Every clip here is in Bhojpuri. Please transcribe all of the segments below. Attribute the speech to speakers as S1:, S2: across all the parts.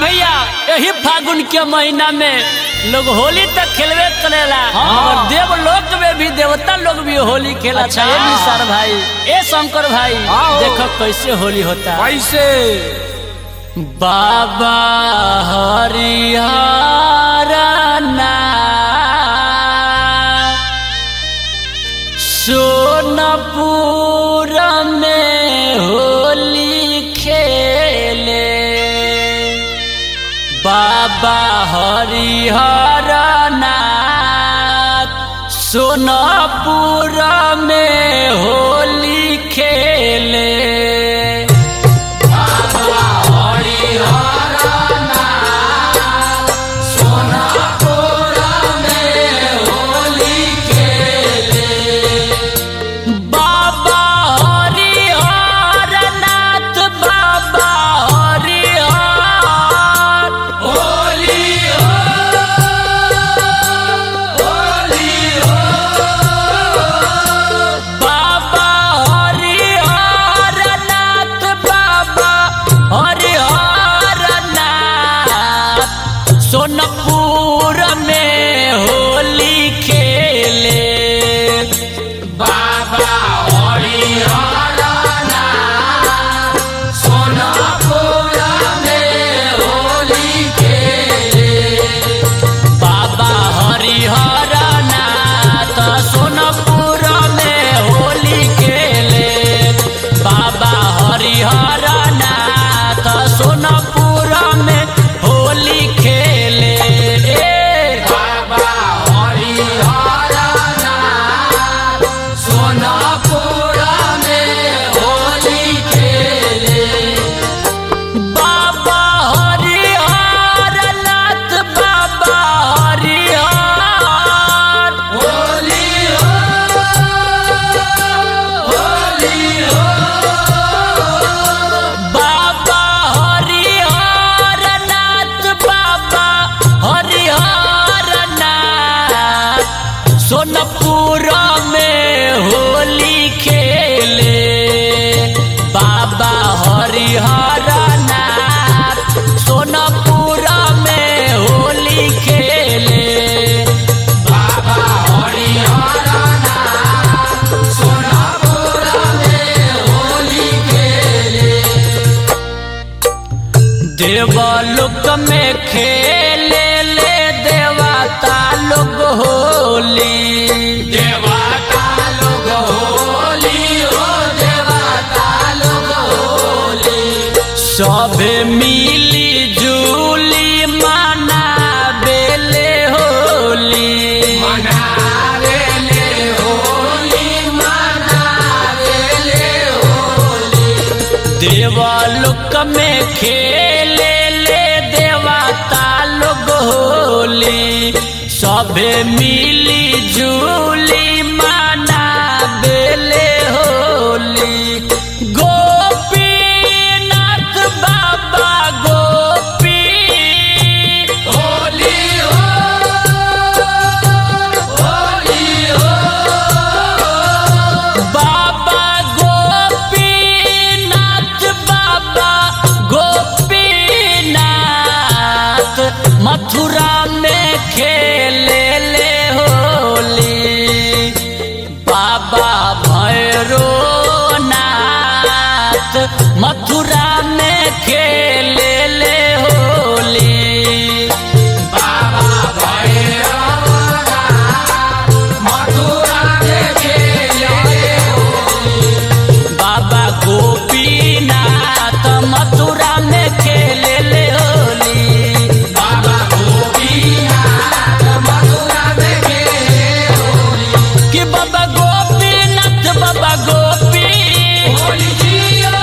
S1: भैया यही फागुन के महीना में लोग होली तक खेलवे करेला
S2: हाँ।
S1: और देवलोक में भी देवता लोग भी होली खेला
S2: अच्छा।
S1: अच्छा ये निसार भाई ए शंकर भाई
S2: हाँ।
S1: देखो कैसे होली होता है
S2: कैसे
S1: बाबा हरिहर सोनपुर में होली खेले बाबा हरिहर नाथ सोनपुर में होली खेले बाबा हरिहर नाथ बाबा हरिहर होली बाबा हरिहर नाथ बाबा हरिहर नाथ सोनपुर में होली खेले
S2: बाबा हरिहर सोनापुर में होली
S1: बाबा हरिहर नाथ सोनपुर में होली खेले बाबा हरिहर नाथ सोनपुर में होली खेले
S2: बाबा हरिहर सोनापुर में होली खेले
S1: बाबा हरिहर नाथ बाबा हरिहर
S2: होली होली
S1: बाबा हरिहर नाथ बाबा हरिहर नाथ सोनपुर में होली खेले बाबा हरिहर नाथ सोनपुर में होली खेले
S2: बाबा हरिहर सोनापुर में होली खेले
S1: देवलोक में खेले ले देवता लोग होली
S2: देवता लोग होली हो देवता लोग होली
S1: सभे मिली जुली मनाबेले होली
S2: मनावे ले होली मनावे ले होली
S1: देवलोक में खेले ले देवता लोग होली सभे मिली जुली मनाबेले होली गोपीनाथ बाबा गोपी
S2: होली हो होली हो
S1: बाबा गोपीनाथ बाबा गोपीनाथ मथुरा में खेले ले होली बाबा भैरो नाथ मथुरा में खेले ले होली
S2: बाबा भैरवनाथ मथुरा में खेले
S1: बाबा गोपीनाथ मथुरा में खेले ले होली
S2: बाबा गोपीनाथ मथुरा में खेले
S1: कि बाबा गोपीनाथ बाबा गोपी
S2: होली जियो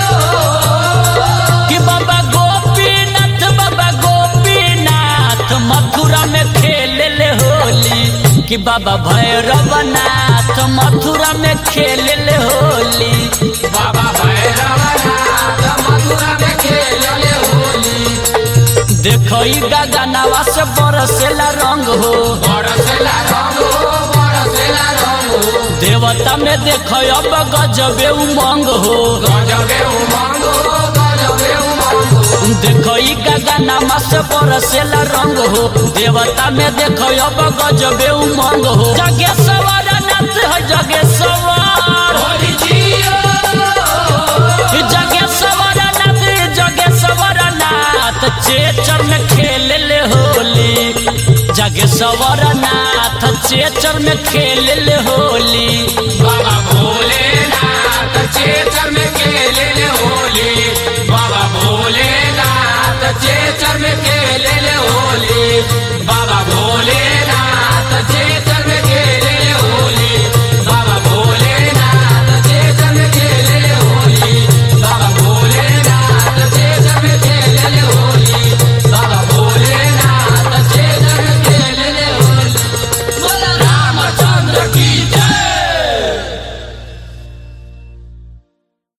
S1: कि बाबा गोपीनाथ बाबा गोपीनाथ मथुरा में खेले ले होली कि बाबा भैरवनाथ मथुरा में खेले ले होली
S2: बाबा भैरवनाथ मथुरा में खेले होली
S1: देखो ई गगनवा से बरसेला रंग हो
S2: बरसेला रंग हो बरसेला रंग हो
S1: देवता में देखो अब गजबे उमंग हो
S2: गजबे उमंग हो गजबे उमंग हो
S1: देखो ई गगनमा से बरसेला रंग हो देवता में देखो अब गजबे उमंग हो जगे सवार नाथ है जगे सवार
S2: होली जियो
S1: जगे सवार नाथ जगे सवार नाथ चेचर में खेल ले होली जगे सवार नाथ चेचर में खेल ले होली
S2: बाबा भोलेनाथ चेत